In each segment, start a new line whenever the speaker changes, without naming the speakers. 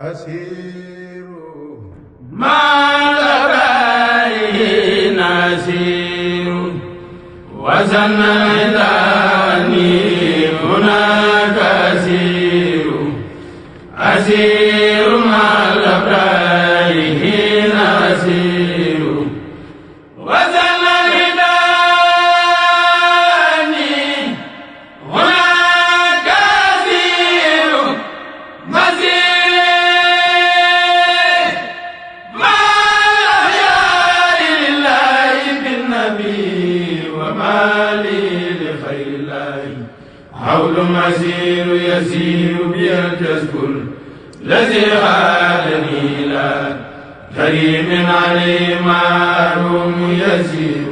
أسير
ما لبيه نسير وزن إلاني هناك أسير أسير ما لبيه نسير وزن إلاني هناك أسير مسير ما يا لله بالنبي وما لي لخير الله حول مسير يسير بي التذكر الذي غادني إلى كريم عليه معلوم يسير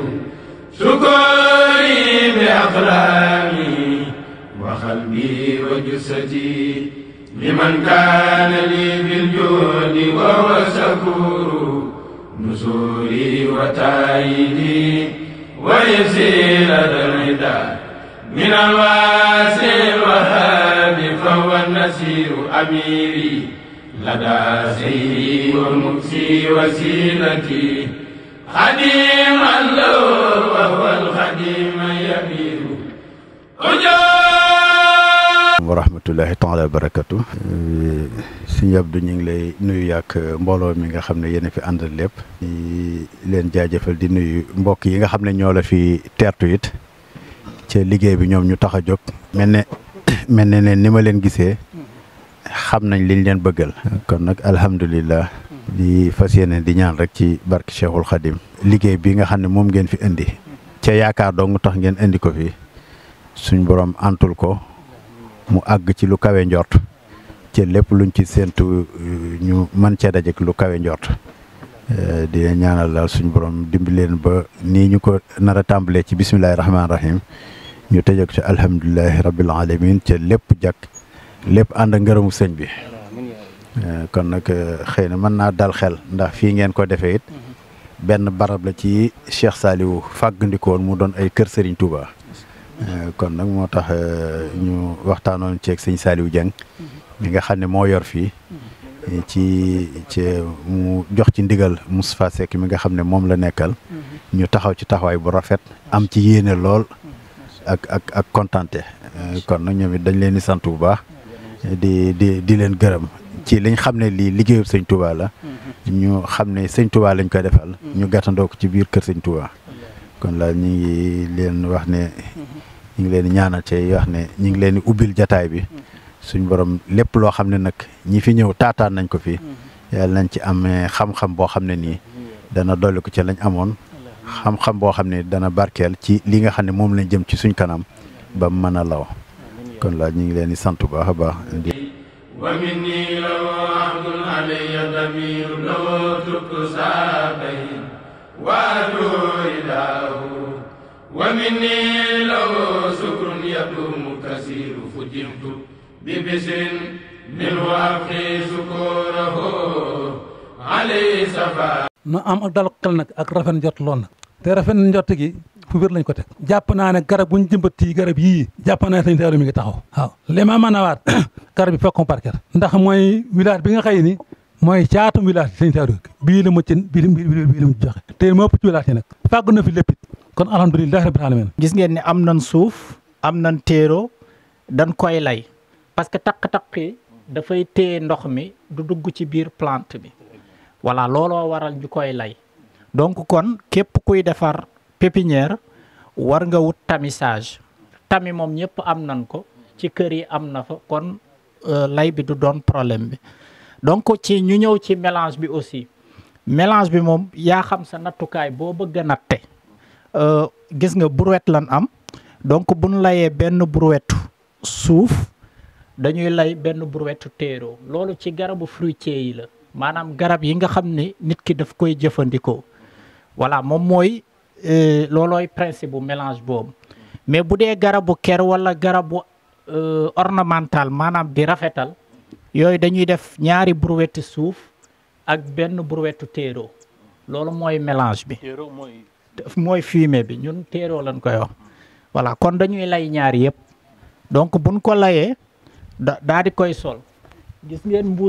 شكري بأقلامي وقلبي وجسدي لمن كان لي بالجود وهو شكور نزولي وتأييدي ويسير الردى من الواسع الوهاب فهو النسير أميري لدى سيدي والمكسي وسيلتي خديما له وهو الخديم يمير أجاب
wa rahmatullahi taala wa barakatu sëñ Abdou ñu ngi lay nuyu yàgg mbooloo mi nga xam ne yéen a fi àndal lépp di leen jaajëfal di nuyu mbokk yi nga xam ne ñoo la fi teertu it ca liggéey bi ñoom ñu tax a jóg mel ne mel ne ne ni ma leen gisee xam nañ liñ leen bëggal kon nag alhamdulillah di fas yéene di ñaan rek ci barke Cheikhul Khadim liggéey bi nga xam ne moom ngeen fi indi ca yaakaar dong tax ngeen indi ko fi suñ borom antul ko mu àgg ci lu kawe njort ci lépp luñ ci séentu ñu mën cee dajek lu kawe njort di leen ñaanal daal suñu borom dimbi leen ba nii ñu ko nar a tàmbalee ci bisimilahi rahmaani rahim ñu tëjëk ci alhamdulilahi rabbil alamin ca lépp jàkk lépp ànd ak ngërëmu sëñ bi kon nag xëy na mën naa dal xel ndax fii ngeen ko defee it benn barab la ci Cheikh Saliou fàggandikoon mu doon ay kër Serigne Touba. kon nag moo tax ñu waxtaanoon ceeg sëñ Saliou Dieng mi nga xam ne moo yor fii ci ci mu jox ci ndigal Moustapha Seck mi nga xam ne moom la nekkal ñu taxaw ci taxawaay bu rafet am ci yéene lool ak ak ak kontante kon nag ñoom it dañ leen di sant bu baax di di di leen gërëm ci liñ xam ne lii liggéeyu sëñ Touba la ñu xam ne sëñ Touba lañ koy defal ñu gàttandoo ko ci biir kër sëñ Touba kon la ñu ngi leen wax ne ñu ngi leen di ñaanal ci wax ne ñu ngi leen di ubbil jataay bi suñ borom lépp loo xam ne nag ñi fi ñëw taataan nañ ko fi yàlla nañ ci amee xam-xam boo xam ne nii dana dolli ko ci lañ amoon xam-xam boo xam ne dana barkeel ci li nga xam ne moom lañ jëm ci suñ kanam ba mën a law kon la ñu ngi leen di sant bu baax a baax.
ومني لو عبد علي ضمير لو ترك سابين وأدعو إله ومني لو شكر يدوم كثير فجرت ببشر منه أبقي شكوره عليه سفا
na am ak dal xel nag ak rafet njot lool nag te rafet njot gi fu wér lañ ko teg jàpp naa ne garab bu ñu jëmbat yi garab yii jàpp naa ne sëñ Saliou mi ngi taxaw waaw li ma mën a waat garab bi fekkoon parker ndax mooy village bi nga xëy ni mooy caatum village sëñ Saliou bii la muccin bii la bii la mu joxe te moo ëpp ci village yi nag fàggu na fi lépp it kon alhamdulilah rabbil alamin
gis ngeen ne am nañ suuf am nañ téero dañ koy lay parce que taq-taq yi dafay téye ndox mi du dugg ci biir plante bi voilà looloo waral ñu koy lay donc kon képp kuy defar pépinière war nga wut tamisage tami moom ñëpp am nañ ko ci kër yi am na fa kon lay bi du doon problème bi donc ci ñu ñëw ci mélange bi aussi mélange bi moom yaa xam sa nattukaay boo bëgg a natte gis nga brouette lan am donc buñ layee benn brouette suuf dañuy lay benn brouette téero loolu ci garabu fruitier yi la maanaam garab yi nga xam ne nit ki daf koy jëfandikoo voilà moom mooy loolooy principe bu mélange boobu mais bu dee garabu ker wala garabu ornemental maanaam di rafetal yooyu dañuy def ñaari brouette suuf ak benn brouette téero loolu mooy mélange bi mooy fumier bi ñun téero lañ koy wax voilà kon dañuy lay ñaar yëpp donc buñ ko layee da daa di koy sol gis ngeen mbuus yi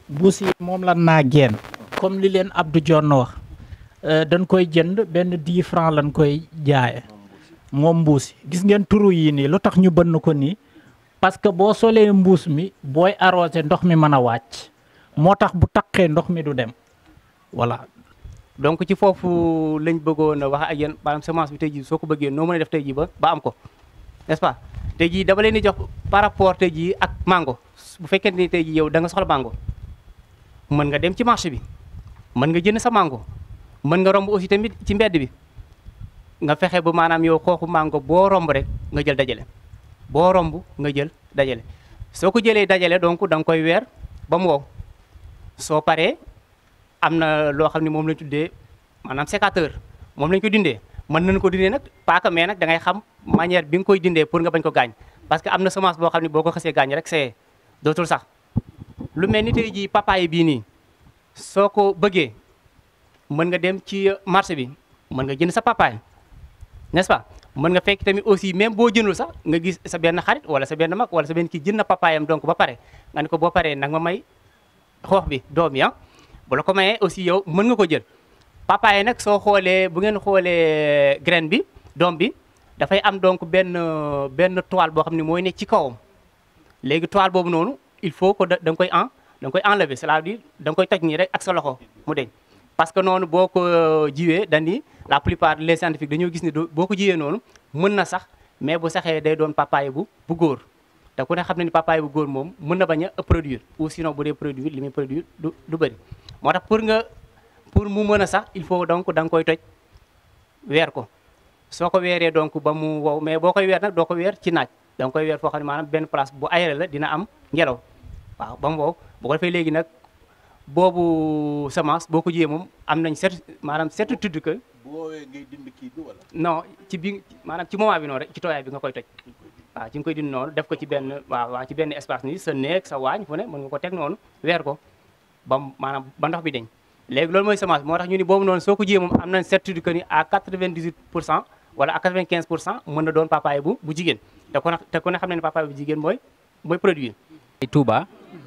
mbuus yi moom la naa génn comme li leen Abdou Dione wax euh, dañ koy jënd benn 10 francs lañ koy jaaye moom mbuus yi gis ngeen turu yii nii lu tax ñu bënn ko nii parce que boo solee mbuus mi booy arrosé ndox mi mën a wàcc moo tax bu taqee ndox mi du dem voilà
donc ci foofu lañ bëggoon a wax ak yéen maanaam semence bi tey jii soo ko bëggee noo mën a def tey jii ba ba am ko n'est-ce pas tey jii dama leen di jox par rapport tey jii ak mango bu fekkente ni tey jii yow da nga soxla mango mën nga dem ci marché bi mën nga jënd sa mango mën nga romb aussi tamit ci mbedd bi nga fexe ba maanaam yow xooxu mango boo romb rek nga jël dajale boo romb nga jël dajale soo ko jëlee dajale donc da nga koy weer ba mu wow soo paree am na loo xam ne moom lañ tuddee maanaam sécateur moom lañ ko dindee mën nañu ko dindee nag paaka mais nag da ngay xam manière bi nga koy dindee pour nga bañ ko gaañ parce que am na semence boo xam ne boo ko xasee gaañ rek c'est dootul sax lu mel ni tey jii papaye bii nii soo ko bëggee mën nga dem ci marché bi mën nga jënd sa papaye n'est-ce pas mën nga fekk tamit aussi même boo jëndul sax nga gis sa benn xarit wala sa benn mag wala sa benn kii jënd na papayam donc ba pare nga ne ko boo paree nag ma may xoox bi doom yi ah bu la ko mayee aussi yow mën nga ko jël papaye nag soo xoolee bu ngeen xoolee graine bi doom bi dafay am donc benn benn toile boo xam ne mooy nekk ci kawam léegi toile boobu noonu il faut que da nga koy en da nga koy enlever c'est-à-dire da nga koy toj nii rek ak sa loxo mu deñ parce que noonu boo ko jiwee dañ ni la plupart les scientifiques dañoo gis ni boo ko jiwee noonu mën na sax mais bu saxee day doon papaye bu bu góor te ku ne xam ne ni papaye bu góor moom mën na bañ a produire ou sinon bu dee produire li muy produire du du bëri moo tax pour nga pour mu mën a sax il faut donc da nga koy toj weer ko soo ko weeree donc ba mu wow mais boo koy weer nag doo ko weer ci naaj da nga koy weer foo xam ne maanaam benn place bu aéré la dina am ngelaw waaw ba mu wow bu ko defee léegi nag boobu semence boo ko jiyee moom am nañ certi maanaam certitude que
bu woowee ngay dind kii bi wala.
non ci bi maanaam ci moment bi noonu rek ci tooyaay bi nga koy toj waaw ci nga koy dind noonu def ko ci benn waaw waaw ci benn espace nii sa néeg sa waañ fu ne mën nga ko teg noonu weer ko ba mu maanaam ba ndox bi deñ léegi loolu mooy semence moo tax ñu ni boobu noonu soo ko jiyee moom am nañ certitude que ni à 98 pour cent wala à 95 pour cent mën na doon papaye bu bu jigéen te ku ne te ku ne xam ne ne papaye bu jigéen mooy mooy produire
Touba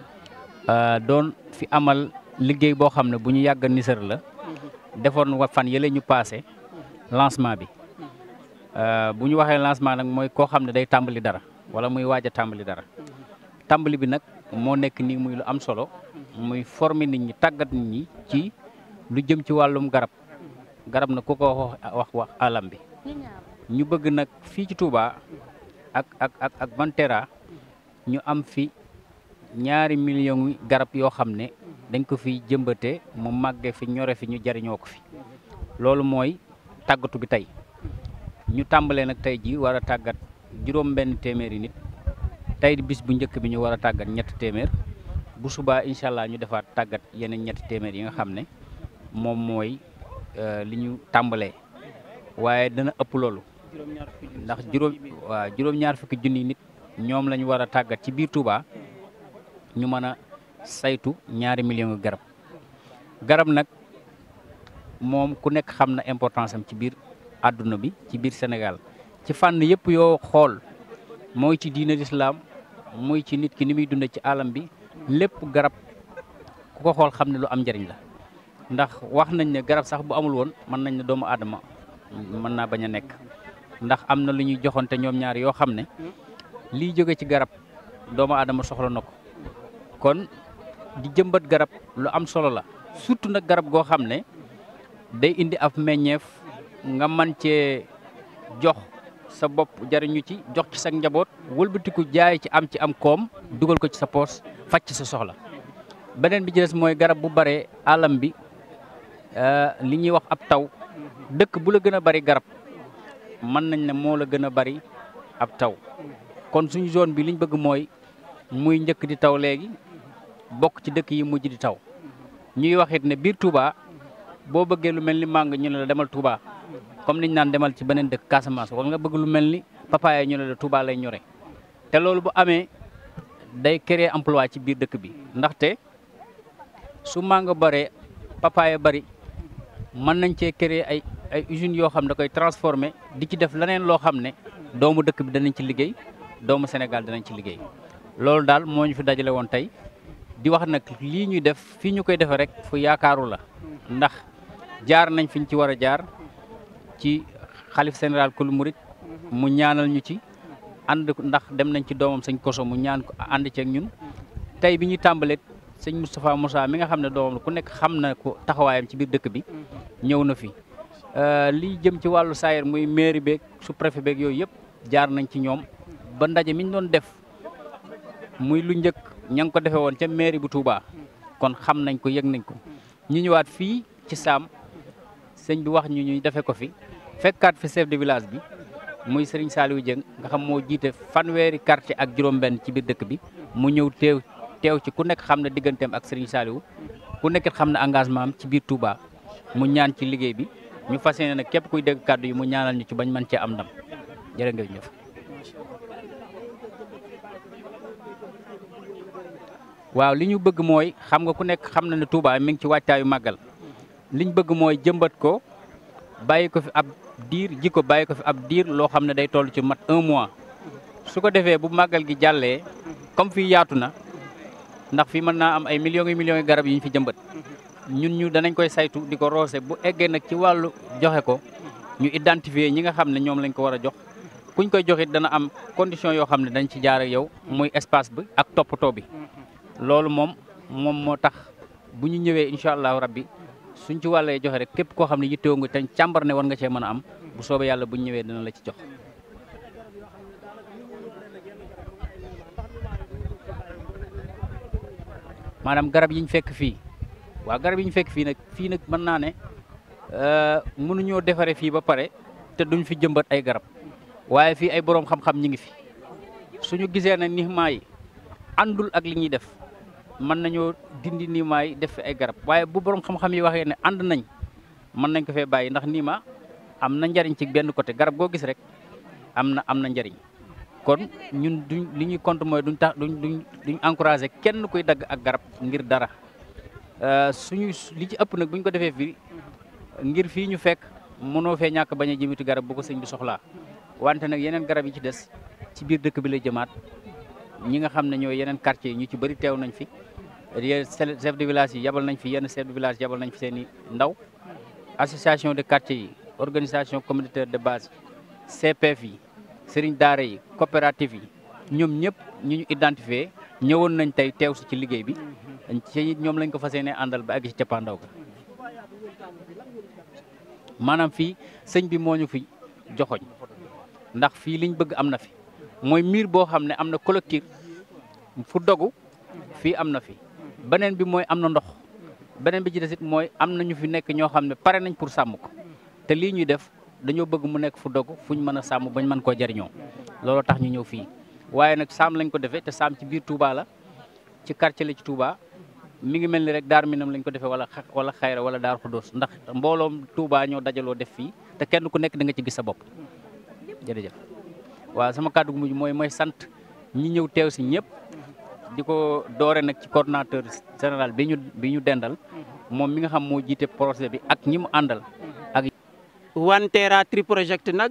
doon fi amal liggéey boo xam ne bu ñu yàgg nisër la defoon wa fan yële ñu passé lancement bi bu ñu waxee lancement nag mooy koo xam ne day tàmbali dara wala muy waaj a tàmbali dara tàmbali bi nag moo nekk nii muy lu am solo muy former nit ñi tàggat nit ñi ci lu jëm ci wàllum garab garab nag ku ko wax wax wax alam bi ñu bëgg nag fii ci Touba ak ak ak ak Vantera ñu am fi ñaari millions yi garab yoo xam ne dañ ko fi jëmbate mu màggee fi ñore fi ñu jariñoo ko fi loolu mooy tàggatu bi tey ñu tàmbalee nag tey ji war a tàggat juróom benn téeméeri nit tey bis bu njëkk bi ñu war a tàggat ñetti téeméer bu subaa incha allah ñu defaat tàggat yeneen ñetti téeméer yi nga xam ne moom mooy li ñu tàmbalee waaye dana ëpp loolu ndax juróom waaw juróom-ñaar fukki junni nit ñoom la ñu war a tàggat ci biir Touba ñu mën a saytu ñaari millions garab garab nag moom ku nekk xam na importance am ci biir àdduna bi ci biir Sénégal ci fànn yëpp yoo xool mooy ci diine lislaam muy ci nit ki ni muy dunde ci alam bi lépp garab ku ko xool xam ne lu am njëriñ la ndax wax nañ ne garab sax bu amul woon mën nañ ne doomu aadama mën naa bañ a nekk ndax am na lu ñuy joxante ñoom ñaar yoo xam ne liy jóge ci garab doomu aadama soxla na ko kon di jëmbat garab lu am solo la surtout nag garab goo xam ne day indi ab meññeef nga man cee jox sa bopp jariñu ci jox ci sa njaboot wëlbatiku jaay ci am ci am koom dugal ko ci sa poos faj ci sa soxla beneen bi ci des mooy garab bu bare alam bi li ñuy wax ab taw dëkk bu la gën a bari garab mën nañ ne moo la gën a bari ab taw kon suñu zone bi liñ bëgg mooy muy njëkk di taw léegi bokk ci dëkk yi mujj di taw ñuy wax it ne biir Touba boo bëggee lu mel ni màng ñu ne la demal Touba comme niñ naan demal ci beneen dëkk Casamance wala nga bëgg lu mel ni papaaya ñu ne la Touba lay ñore te loolu bu amee day créer emploi ci biir dëkk bi ndaxte su màng bare papaaya bari mën nañ cee créer ay ay usines yoo xam ne da koy transformer di ci def leneen loo xam ne doomu dëkk bi danañ ci liggéey doomu Sénégal danañ ci liggéey loolu daal moo ñu fi dajale woon tey di wax nag lii ñuy def fii ñu koy defee rek fu yaakaaru la ndax jaar nañ fiñ ci war a jaar ci xalif général kul murit mu ñaanal ñu ci ànd ndax dem nañ ci doomam sëñ koso mu ñaan ko ànd ceeg ñun tey bi ñuy tàmbalee sëñ Moustapha Moussa mi nga xam ne doomam la ku nekk xam na ko taxawaayam ci biir dëkk bi ñëw na fi li jëm ci wàllu saayir muy mairie beeg sous préfet beeg yooyu yëpp jaar nañ ci ñoom ba ndaje mi ñu doon def muy lu njëkk ña ngi ko defee woon ca mairie bu Touba kon xam nañ ko yëg nañ ko ñu ñëwaat fii ci Saam sëñ bi wax ñu ñu defee ko fi fekkaat fi chef de village bi muy Serigne Saliou Dieng nga xam moo jiite fanweeri quartier ak juróom-benn ci biir dëkk bi mu ñëw teew teew ci ku nekk xam na digganteem ak Serigne Saliou ku nekk xam na engagement am ci biir Touba mu ñaan ci liggéey bi ñu fas yéene nag képp kuy dégg kàddu yi mu ñaanal ñu ci bañ mën cee am ndam jërë ngeen jëf. waaw li ñu bëgg mooy xam nga ku nekk xam na ne Touba mi ngi ci wàccaayu màggal liñ bëgg mooy jëmbat ko bàyyi ko fi ab diir ji ko bàyyi ko fi ab diir loo xam ne day toll ci mat un mois su ko defee bu màggal gi jàllee comme fii yaatu na ndax fii mën naa am ay millions yi millions yi garab yi ñu fi jëmbat ñun ñu danañ koy saytu di ko roose bu eggee nag ci wàllu joxe ko ñu identifier ñi nga xam ne ñoom lañ ko war a jox kuñ koy joxit dana am condition yoo xam ne dañ ci jaar ak yow muy espace bi ak toppatoo bi loolu moom moom moo tax bu ñu ñëwee incha allahu rabbi suñ ci wàllee joxe rek képp koo xam ne yittewoo nga te càmbar ne war nga cee mën a am bu soobee yàlla bu ñu ñëwee dina la ci jox. maanaam garab yi ñu fekk fii waaw garab yi ñu fekk fii nag fii nag mën naa ne mënuñoo defaree fii ba pare te duñ fi jëmbat ay garab waaye fii ay boroom xam-xam ñi ngi fi suñu gisee ne nixmaa yi àndul ak li ñuy def mën nañoo dindi niimaa yi def fi ay garab waaye bu borom xam-xam yi waxee ne ànd nañ mën nañ ko fee bàyyi ndax niima am na njariñ ci benn côté garab goo gis rek am na am na njariñ kon ñun duñ li ñuy compte mooy duñ tax duñ duñ duñ encouragé kenn kuy dagg ak garab ngir dara suñu li ci ëpp nag buñ ko defee fii ngir fii ñu fekk mënoo fee ñàkk bañ a jëmiti garab bu ko sëñ bi soxlaa wante nag yeneen garab yi ci des ci biir dëkk bi lay jëmaat ñi nga xam ne ñooy yeneen quartier yi ñu ci bëri teew nañ fi chef de village yi yabal nañ fi yenn chef de village yabal nañ fi seen i ndaw association de quartier yi organisation communautaire de base CPF yi sëriñ daara yi coopérative yi ñoom ñëpp ñu ñu identifié ñëwoon nañ tey teew si ci liggéey bi ci ñoom lañ ko fas yéene àndal ba àgg ci cappaandaw ga maanaam fii sëñ bi moo ñu fi joxoñ ndax fii liñ bëgg am na fi mooy miir boo xam ne am na collectif fu dogu fii am na fi beneen bi mooy am na ndox beneen bi ci desit mooy am na ñu fi nekk ñoo xam ne pare nañ pour sàmm ko te lii ñuy def dañoo bëgg mu nekk fu dogu fuñ mën a sàmm bañ mën koo jariñoo loolu tax ñu ñëw fii waaye nag saam lañ ko defee te saam ci biir Touba la ci quartier la ci Touba mi ngi mel ni rek daar minam lañ ko defee wala wala xayra wala daar xudóos ndax mbooloom Touba ñoo dajaloo def fii te kenn ku nekk da nga ci gis sa bopp jërëjëf waaw sama kàddu gu mujj mooy mooy sant ñi ñëw teew si ñëpp di ko doore nag ci coordonnateur général bi ñu bi ñu dendal moom mi nga xam moo jiite projet bi ak ñi mu àndal ak
Wanteera Tree Project nag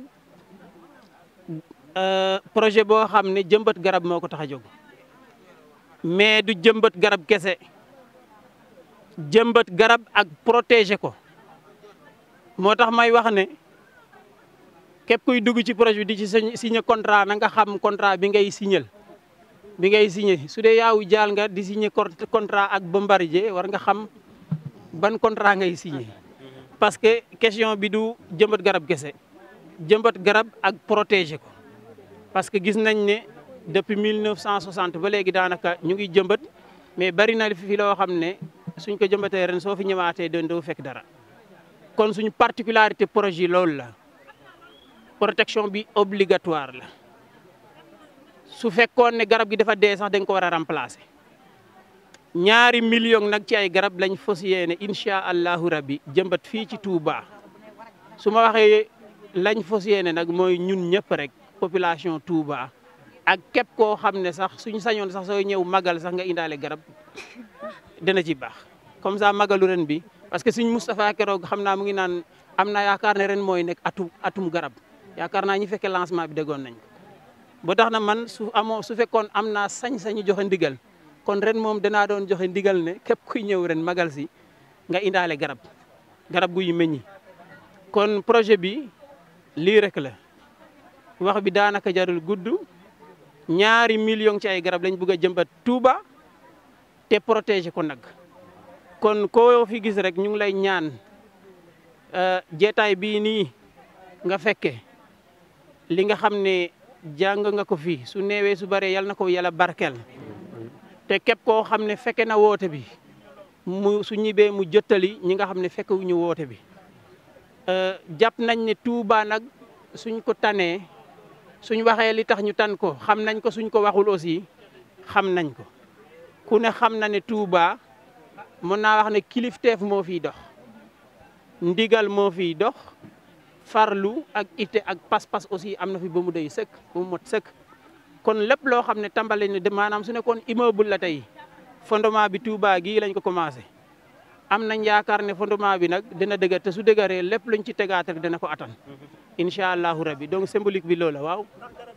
projet boo xam ne jëmbat garab moo ko tax a jóg mais du jëmbat garab kese jëmbat garab ak protéger ko moo tax may wax ne képp kuy dugg ci projet bi di ci signé contrat na nga xam contrat bi ngay signal bi ngay signé su dee yaawu jaal nga di signé contrat ak Bombardier war nga xam ban contrat ngay signé parce que question bi du jëmbat garab kese jëmbat garab ak protéger ko parce que gis nañ ne depuis 1960 ba léegi daanaka ñu ngi jëmbat mais bari na fi loo xam ne suñ ko jëmbatee ren soo fi ñëwaatee doon doo fekk dara kon suñu particularité projet loolu la protection bi obligatoire la su fekkoon ne garab gi dafa dee sax dañ ko war a remplacer ñaari million nag ci ay garab lañ fas yéene incha allahu rabbi jëmbat fii ci Touba su ma waxee lañ fas yéene nag mooy ñun ñëpp rek population Touba ak képp koo xam ne sax suñ sañoon sax sooy ñëw magal sax nga indaale garab dana ci baax comme ça magalu ren bi parce que suñ Moustapha keroog xam naa mu ngi naan am naa yaakaar ne ren mooy nekk atum atum garab yaakaar naa ñi fekkee lancement bi déggoon nañ ko ba tax na man su amoo su fekkoon am naa sañ-sañu joxe ndigal kon ren moom danaa doon joxe ndigal ne képp kuy ñëw ren magal si nga indaale garab garab guy meññi kon projet bi lii rek la wax bi daanaka jarul gudd ñaari million ci ay garab lañ bëgg a jëmbat Touba te protéger ko nag kon koo fi gis rek ñu ngi lay ñaan jeetaay bii nii nga fekke li nga xam ne jàng nga ko fii su neewee su baree yal na ko yàlla barkel te képp koo xam ne fekke na woote bi mu su ñibbee mu jottali ñi nga xam ne fekkewuñu woote bi jàpp nañ ne Touba nag suñ ko tanee suñ waxee li tax ñu tan ko xam nañ ko suñ ko waxul aussi xam nañ ko ku ne xam na ne Touba mën naa wax ne kilifteef moo fiy dox ndigal moo fiy dox farlu ak ite ak pas-pas aussi am na fi ba mu doy sëkk ba mu mot sëkk kon lépp loo xam ne tàmbali ne de maanaam su nekkoon immeuble la tey fondement bi Touba gii lañ ko commencé am nañ yaakaar ne fondement bi nag dina dëgër te su dëgëree lépp luñ ci tegaat rek dina ko attan incha allahu rabbi donc symbolique bi loola waaw.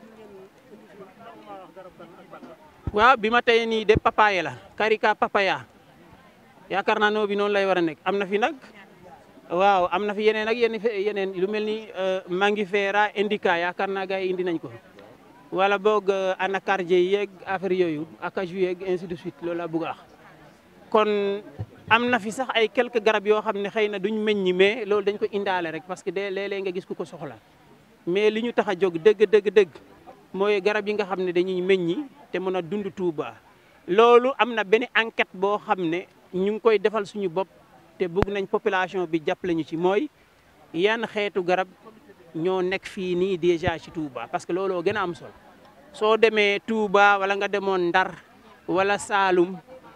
waaw bi ma tey nii de papaye la karika papaya yaakaar naa noo bi noonu lay war a nekk am na fi nag waaw am na fi yeneen ak yeneen yeneen lu mel ni mangifera indica yaakaar naa gars yi indi nañ ko. wala boog anacardier yeeg affaire yooyu acajou yeeg ainsi de suite loolu laa bëgg a wax kon am na fi sax ay quelques garab yoo xam ne xëy na duñ meññi mais loolu dañ ko indaale rek parce que de léeg-léeg nga gis ku ko soxla mais li ñu tax a jóg dëgg dëgg dëgg mooy garab yi nga xam ne dañuy meññi te mën a dund Touba. loolu am na benn enquête boo xam ne ñu ngi koy defal suñu bopp te bëgg nañ population bi jàppale ñu ci mooy yan xeetu garab. ñoo nekk fii nii déjà ci Touba parce que looloo gën a am solo soo demee Touba wala nga demoon Ndar wala Saalum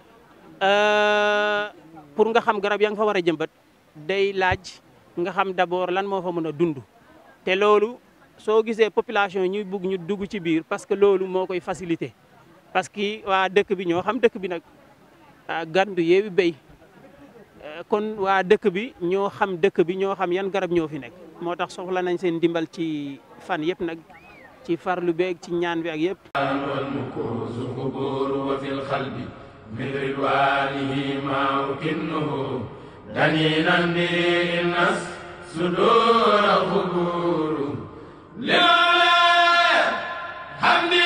pour nga xam garab ya nga fa war a jëmbat day laaj nga xam d'abord lan moo fa mën a dund te loolu soo gisee population ñuy bugg ñu dugg ci biir parce que loolu moo koy facilité parce que waa dëkk bi ñoo xam dëkk bi nag gandu yeewi béy kon waa dëkk bi ñoo xam dëkk bi ñoo xam yan garab ñoo fi nekk moo tax soxla nañ seen dimbal ci fan yëpp nag ci farlu beeg ci ñaan bi ak yëpp
والمكوس قبور وفي القلب من رضوانه ما أكنه دنينا به الناس صدور قبور لولا حمدي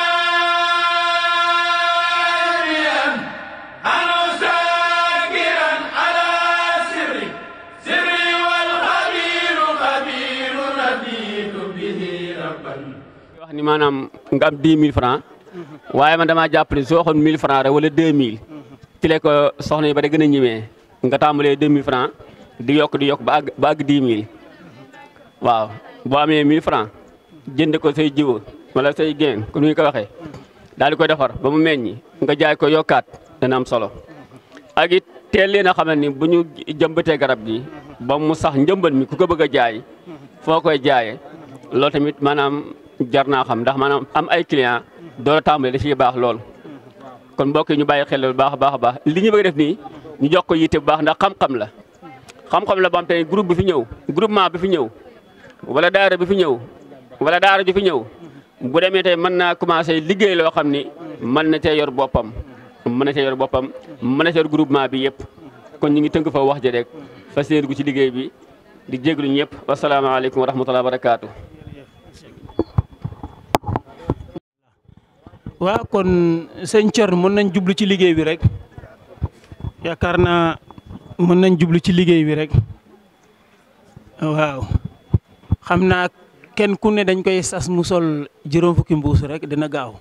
راضيا أنا ساكرا على سري سري والخبير خبير رديت به ربا
wax ni maanaam nga am 10 000 francs waaye man damaa jàpp ne soo waxoon 1000 francs rek wala 2000 ci la ko soxna yi ba da gën a ñimee nga tàmbalee 2000 francs di yokk di yokk ba àgg ba àgg 10 000 waaw boo amee 1000 francs jënd ko say jiw wala say génn ku ñu ko waxee daal di koy defar ba mu meññi nga jaay ko yokkaat dana am solo ak it teel leen a xamal ni bu ñu jëmbatee garab gi ba mu sax njëmbat mi ku ko bëgg a jaay foo koy jaayee loolu tamit maanaam jar naa xam ndax maanaam am ay client door a tàmbale da ciy baax lool kon mbokk yi ñu bàyyi xel bu baax a baax a baax li ñu bëgg def nii ñu jox ko yitte bu baax ndax xam-xam la xam-xam la ba am tey groupe bi fi ñëw groupement bi fi ñëw wala daara bi fi ñëw wala daara ju fi ñëw bu demee tey mën naa commencé liggéey loo xam ni mën na cee yor boppam mën na cee yor boppam mën na cee yor groupement bi yëpp kon ñu ngi tënk fa wax ji rek fas yéene gu ci liggéey bi di jéglu ñëpp wasalaamaaleykum wa rahmatulah wa barakaatu.
waaw kon sëñ Thierno mën nañ jublu ci liggéey bi rek yaakaar naa mën nañ jublu ci liggéey bi rek waaw xam naa kenn ku ne dañ koy sas mu sol juróom fukki mbuus rek dina gaaw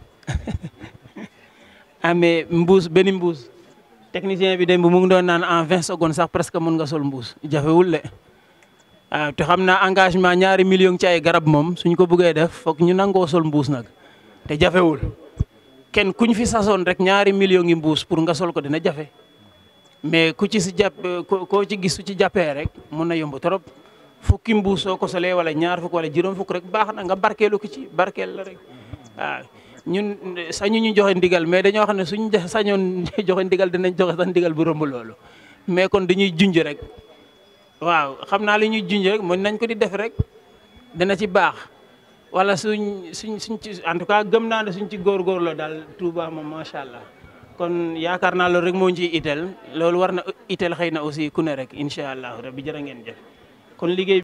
amee mbuus benn mbuus technicien bi dem bu mu ngi doon naan en vingt secondes sax presque mën nga sol mbuus jafewul le waaw te xam naa engagement ñaari million ci ay garab moom suñ ko bëggee def foog ñu nangoo sol mbuus nag te jafewul kenn kuñ fi sasoon rek ñaari million yi mbuus pour nga sol ko dina jafe mais ku ci si jàpp koo ci gis su ci jàppee rek mun na yomb trop fukki mbuus soo ko solee wala ñaar fukk wala juróom fukk rek baax na nga barkeelu ko ci barkeel la rek waaw ñun sañu ñu joxe ndigal mais dañoo xam ne suñ sañoon joxe ndigal dinañ joxe sax ndigal bu romb loolu mais kon dañuy junj rek waaw xam naa li ñuy junj rek mën nañ ko di def rek dina ci baax wala suñ suñ suñ ci en tout cas gëm naa ne suñ ci góorgóorloo daal Touba moom macha allah kon yaakaar naa loolu rek moo ñu ciy itteel loolu war na itteel xëy na aussi ku ne rek incha allah rabbi jërë ngeen jëf kon liggéey